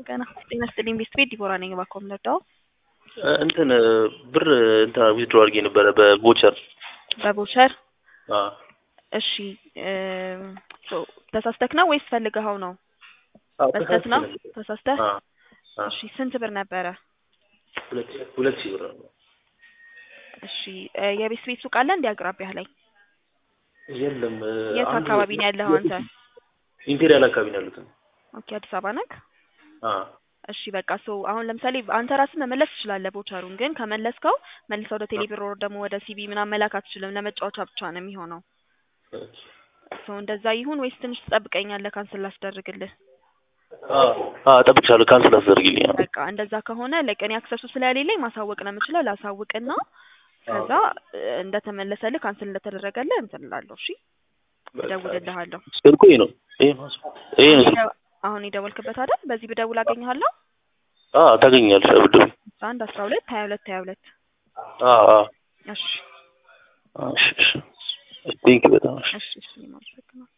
ገና ጤና ይስጥልኝ ቤት ቤት ዲቦራ ነኝ። እባክዎ የምንረዳው እንትን ብር እንትን ዊዝድሮ አድርጌ ነበረ በቮቸር በቦቸር አ እሺ ሶ ተሳስተክ ነው ወይስ ፈልገኸው ነው? አዎ፣ በስተት ነው ተሳስቼ ነበር። ተሳስተህ? አ አ እሺ ስንት ብር ነበረ? ሁለት ሁለት ሺህ ብር ነው። እሺ እ የቤት ቤት ሱቅ አለ እንዲ አቅራቢያህ ላይ? የለም የት አንዱ አካባቢ ነው ያለኸው አንተ? ኢምፔሪያል አካባቢ ነው ያሉት። ኦኬ አዲስ አበባ ነክ? አ እሺ በቃ ሶ አሁን ለምሳሌ አንተ ራስህ መመለስ ትችላለህ ቦቸሩን፣ ግን ከመለስከው መልሰህ ወደ ቴሌብር ወር ደግሞ ወደ ሲቢ ምናምን መላክ አትችልም። ለመጫወቻ ብቻ ነው የሚሆነው። ሶ እንደዛ ይሁን ወይስ ትንሽ ትጠብቀኛለህ ካንስል ላስደርግልህ? አ አ ጠብቅሻለሁ። ካንስል አስደርግልኝ። በቃ እንደዛ ከሆነ ለቀኔ አክሰሱ ስለሌለኝ ማሳወቅ ነው የምችለው። ላሳውቅና ከዛ እ እንደተመለሰልህ ካንስል እንደተደረገልህ እንትን እላለሁ። እሺ እደውልልሃለሁ። ስልኩ ይሄ ነው። ይሄ ነው። ይሄ ነው። ስልኩ። አሁን የደወልክበት አይደል? በዚህ ብደውል አገኘሃለሁ። አ ታገኛለሽ። አብዱ አስራ አንድ አስራ ሁለት ሀያ ሁለት ሀያ ሁለት አ አ እሺ እሺ እሺ ቴንክ በጣም እሺ እሺ እሺ እኔም አመሰግናለሁ።